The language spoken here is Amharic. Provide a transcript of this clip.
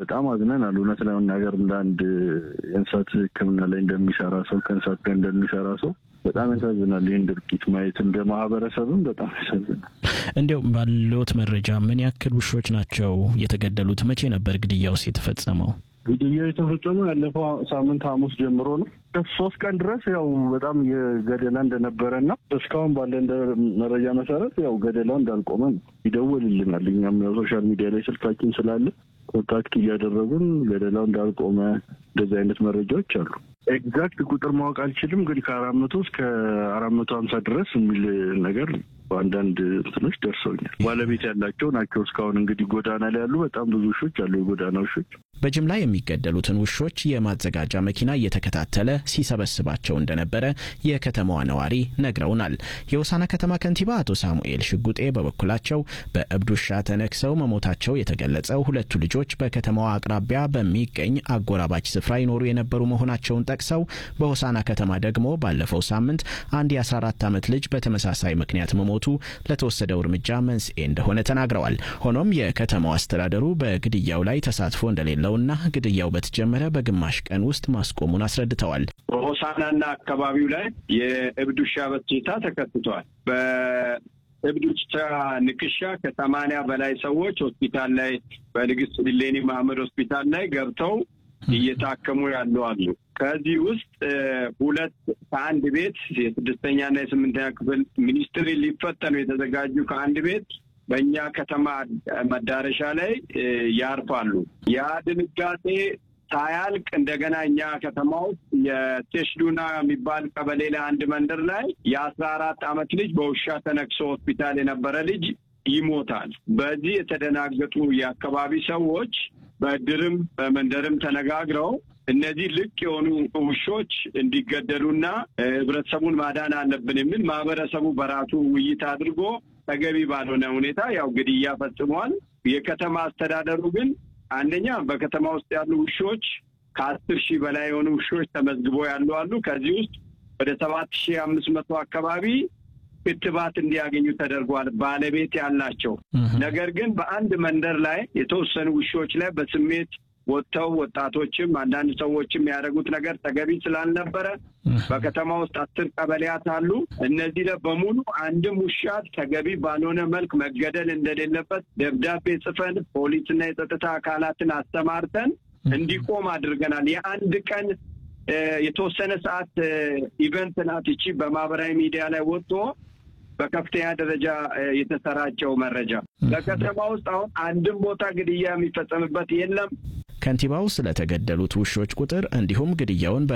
በጣም አዝነናል። እውነት ለመናገር እንደ አንድ የእንስሳት ሕክምና ላይ እንደሚሰራ ሰው ከእንስሳት ጋር እንደሚሰራ ሰው በጣም ያሳዝናል። ይህን ድርጊት ማየት እንደ ማህበረሰብም በጣም ያሳዝናል። እንዲያው ባለዎት መረጃ ምን ያክል ውሾች ናቸው የተገደሉት? መቼ ነበር ግድያውስ የተፈጸመው? ግድያው የተፈጸመው ያለፈው ሳምንት ሐሙስ ጀምሮ ነው። ሶስት ቀን ድረስ ያው በጣም የገደላ እንደነበረ እና እስካሁን ባለ እንደ መረጃ መሰረት ያው ገደላው እንዳልቆመ ነው። ይደውልልናል። እኛም ያው ሶሻል ሚዲያ ላይ ስልካችን ስላለ ኮንታክት እያደረጉን ገደላው እንዳልቆመ እንደዚህ አይነት መረጃዎች አሉ። ኤግዛክት ቁጥር ማወቅ አልችልም፣ ግን ከአራት መቶ እስከ አራት መቶ ሀምሳ ድረስ የሚል ነገር በአንዳንድ እንትኖች ደርሰውኛል። ባለቤት ያላቸው ናቸው። እስካሁን እንግዲህ ጎዳና ላይ ያሉ በጣም ብዙ ውሾች አሉ፣ የጎዳና ውሾች። በጅምላ የሚገደሉትን ውሾች የማዘጋጃ መኪና እየተከታተለ ሲሰበስባቸው እንደነበረ የከተማዋ ነዋሪ ነግረውናል። የሆሳና ከተማ ከንቲባ አቶ ሳሙኤል ሽጉጤ በበኩላቸው በእብድ ውሻ ተነክሰው መሞታቸው የተገለጸው ሁለቱ ልጆች በከተማዋ አቅራቢያ በሚገኝ አጎራባች ስፍራ ይኖሩ የነበሩ መሆናቸውን ጠቅሰው በሆሳና ከተማ ደግሞ ባለፈው ሳምንት አንድ የ14 ዓመት ልጅ በተመሳሳይ ምክንያት መሞቱ ለተወሰደው እርምጃ መንስኤ እንደሆነ ተናግረዋል። ሆኖም የከተማው አስተዳደሩ በግድያው ላይ ተሳትፎ እንደሌለውና ግድያው በተጀመረ በግማሽ ቀን ውስጥ ማስቆሙን አስረድተዋል። በሆሳናና አካባቢው ላይ የእብድ ውሻ በሽታ ተከስቷል። በእብድ ውሻ ንክሻ ከሰማንያ በላይ ሰዎች ሆስፒታል ላይ በንግስት ዲሌኒ መሐመድ ሆስፒታል ላይ ገብተው እየታከሙ ያሉ አሉ። ከዚህ ውስጥ ሁለት ከአንድ ቤት የስድስተኛና የስምንተኛ ክፍል ሚኒስትሪ ሊፈተኑ የተዘጋጁ ከአንድ ቤት በእኛ ከተማ መዳረሻ ላይ ያርፋሉ። ያ ድንጋጤ ሳያልቅ እንደገና እኛ ከተማ ውስጥ የቴሽዱና የሚባል ቀበሌ ላይ አንድ መንደር ላይ የአስራ አራት ዓመት ልጅ በውሻ ተነክሶ ሆስፒታል የነበረ ልጅ ይሞታል። በዚህ የተደናገጡ የአካባቢ ሰዎች በእድርም በመንደርም ተነጋግረው እነዚህ ልቅ የሆኑ ውሾች እንዲገደሉና ህብረተሰቡን ማዳን አለብን የሚል ማህበረሰቡ በራሱ ውይይት አድርጎ ተገቢ ባልሆነ ሁኔታ ያው ግድያ ፈጽሟል። የከተማ አስተዳደሩ ግን አንደኛ በከተማ ውስጥ ያሉ ውሾች ከአስር ሺህ በላይ የሆኑ ውሾች ተመዝግቦ ያሉ አሉ። ከዚህ ውስጥ ወደ ሰባት ሺህ አምስት መቶ አካባቢ ክትባት እንዲያገኙ ተደርጓል፣ ባለቤት ያላቸው። ነገር ግን በአንድ መንደር ላይ የተወሰኑ ውሾች ላይ በስሜት ወጥተው ወጣቶችም አንዳንድ ሰዎችም ያደረጉት ነገር ተገቢ ስላልነበረ በከተማ ውስጥ አስር ቀበሌያት አሉ። እነዚህ ላይ በሙሉ አንድም ውሻ ተገቢ ባልሆነ መልክ መገደል እንደሌለበት ደብዳቤ ጽፈን ፖሊስና የጸጥታ አካላትን አስተማርተን እንዲቆም አድርገናል። የአንድ ቀን የተወሰነ ሰዓት ኢቨንት ናት ይቺ በማህበራዊ ሚዲያ ላይ ወጥቶ በከፍተኛ ደረጃ የተሰራጨው መረጃ በከተማ ውስጥ አሁን አንድም ቦታ ግድያ የሚፈጸምበት የለም። ከንቲባው ስለተገደሉት ውሾች ቁጥር እንዲሁም ግድያውን